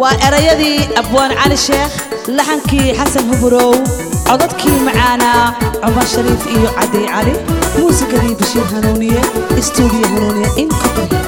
waa erayadii abwaan cali sheekh laxankii xasan huburow codadkii macaanaa cumar shariif iyo cadi cali muusikadii bashiir hanuuniye istuudiyo hanuuniye in copenhagen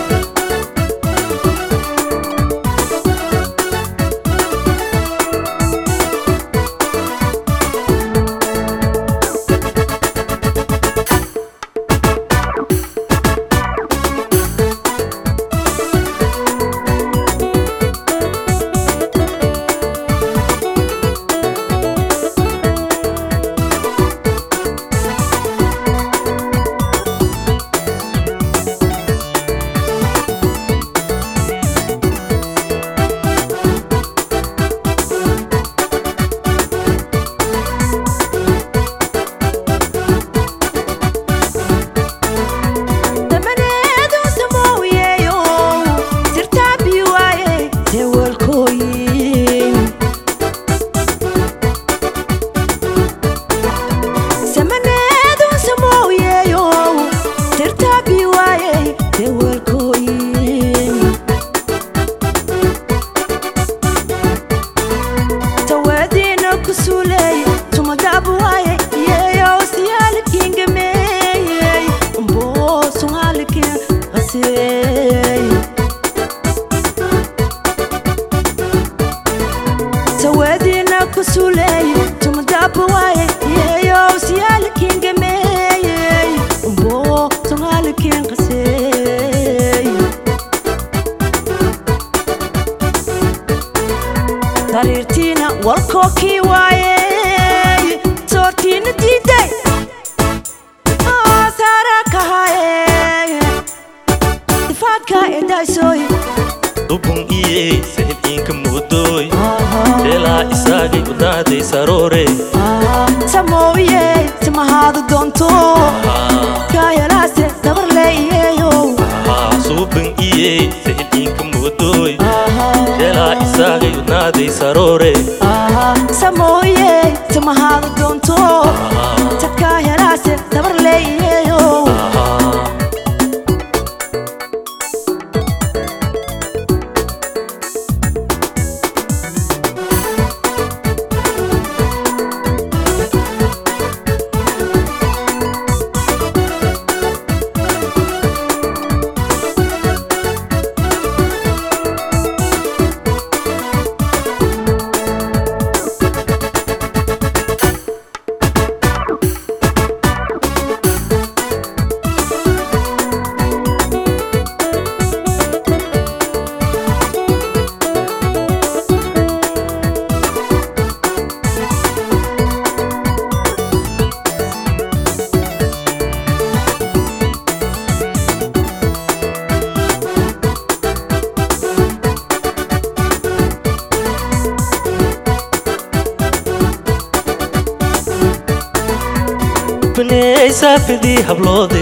saafidii habloode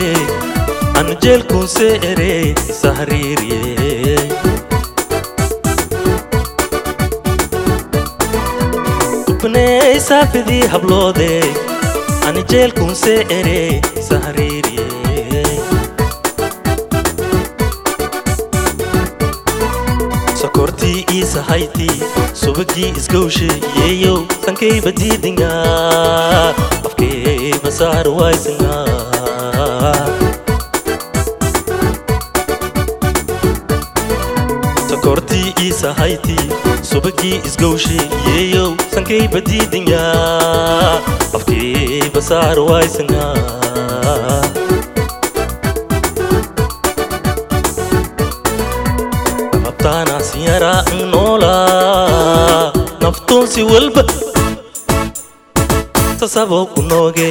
anu jeelkuunse ere isa hariiriye ubney saafidii habloode anu jeelkuunse ere isa hariiriye sokortii iisahaytii subagii isgowshe yeeyow sankayba diidinga afkayba saar waysinga sokortii iisahaytii subagii isgowshe yeeyow sankayba diidinga afkayba saar waysinga taanasiyara nola naftoonsi walba sasabo ku nooge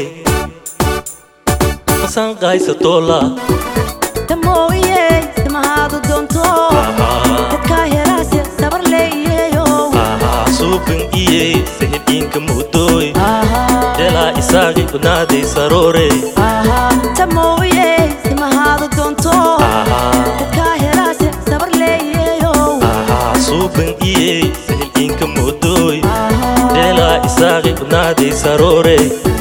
masaan qaysatoola damooye samahaadu doonto dadkaa helaase sabar leeyeyo suubin iye sahidhiinka muudooy jelaa isaaqi unaaday saroore damooye samahaadu doonto dadkaa helaase sabar leeyeyo suubin iye sahidhiinka muudooy jelaa isaaqi unaaday saroore